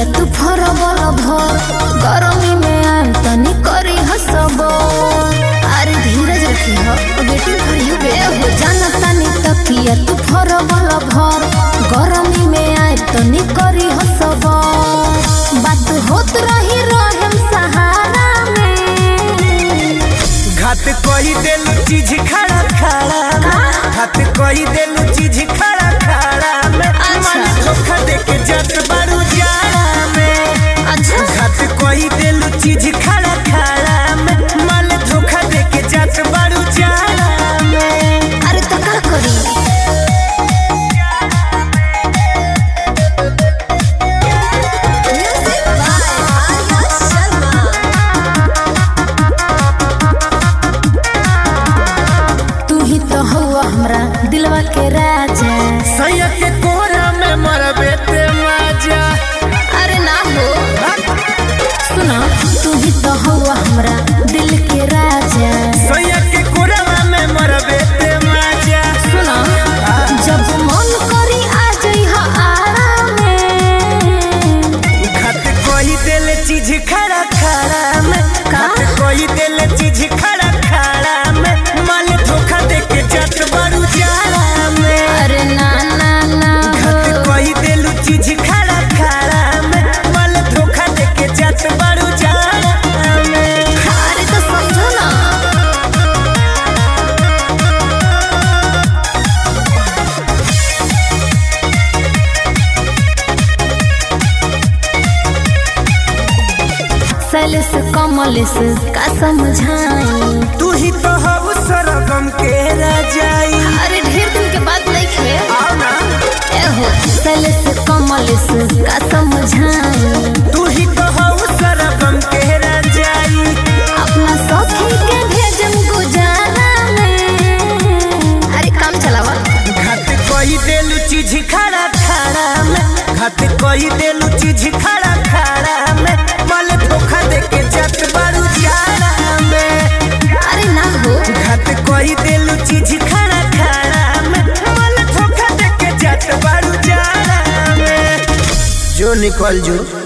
तकिया तू फरबल भर गरमी में आम तनी करी हसबर अरे धीरज रखी हो बेटी भरियो बे हो जाना तनी तकिया तू फरबल भर गरमी में आम तनी करी हसबर बात होत रही रहम सहारा में घात कही देलू चीज खड़ा खड़ा में घात कही देलू चीज खड़ा खड़ा में मन धोखा दे के जत बारू जाड़ा में अच्छा घात कही देलू चीज खड़ा खड़ा में मन धोखा दे के जत बारू जाड़ा में अरे तो का करी तू ही तो हुआ हमरा दिलवा के राजा सैया के कोरा में मरबे ते मजा अरे ना हो सुना तू ही तो हुआ हमरा दिल के राजा सैया के कोरा में मरबे ते मजा सुना जब मन करी आ जइहा आराम में घात कही देले चीज खड़ा खड़ा में घात कही देले चीज खड़ा खड़ा में माल धोखा दे के जत बारू जाड़ा में अरे ना ना ना घात हो कही देलू चीज खड़ा खड़ा में माल धोखा दे के जत बारू जाड़ा में अरे तो समझो ना सैलेस कमलेस का समझाई तू ही तो हऊ सरगम के रजाई अरे ढेर दिन के बाद नहीं खे आओ ना एहो सैलेस कमलेस का समझाई तू ही तो हऊ सरगम के रजाई अपना सखी के भेजम गुजारा में अरे काम चलावा घात कही देलू चीज खड़ा खड़ा में घात कही देलू चीज खड़ा खड़ा में माल धोखा दे के जत बारू जाड़ा में अरे ना हो घात कही देलू चीज खड़ा खड़ा में माल धोखा दे के जत बारू जाड़ा में जो निकल जो